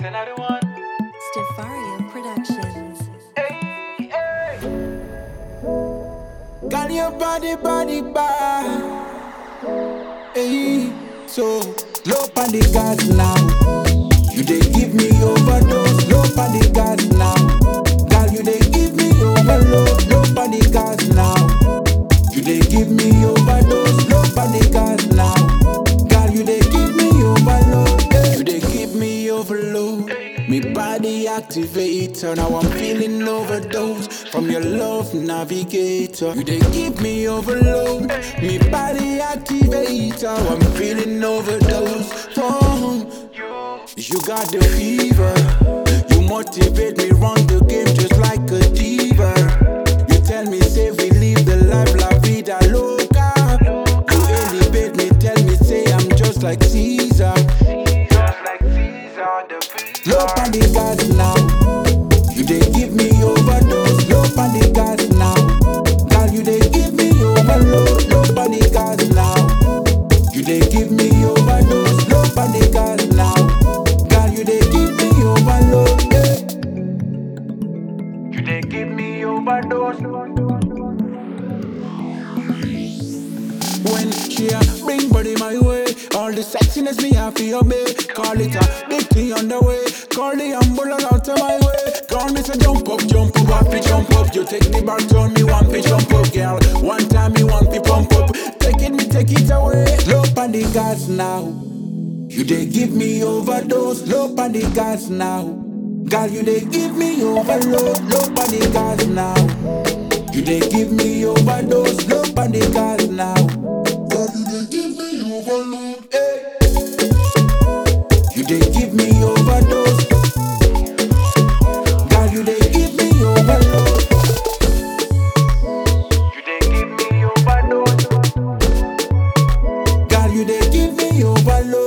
another one. Stefario Productions. Hey, hey. Got your body, body, bad. Hey, so low on the gas now. You they give me overdose. Low on the gas now. Girl, you they give me overload. Low on the gas now. You they give me overdose. Low on the gas now. Girl, you they give me overload. Yeah. You they give me overload. Me body activator. Now I'm feeling overdose from your love navigator. You they give me overload. Me body activator. I'm feeling overdose from you got the fever. You motivate me, run the game just like a diva. You tell me, say we live the life la vida loca. You elevate me, tell me, say I'm just like Caesar. Just like Caesar the Caesar. Low on the gas now. You they give me overdose. Low on the gas now. Girl, you they give me overload. Low on the gas now. You they give me overdose. Low on the gas now. Girl, you they give me overload. Yeah. You they give me overdose. When she a bring body my way, all the sexiness me have to obey. Call it a big thing on the way. Call the ambulance out of my way. Call me say jump up, jump up, happy jump up. You take the back, turn me one fi jump up, girl. One time me one fi pump up. Take it, me take it away. Low on the gas now. You they give me overdose. Low on the gas now. Girl, you they give me overload. Low on the gas now. You they give me overdose. Low on the gas now. Girl, you they give me overload. Hey. You they give me overdose. Girl, you they give me overload. You they give me overdose. Girl, you they give me overload.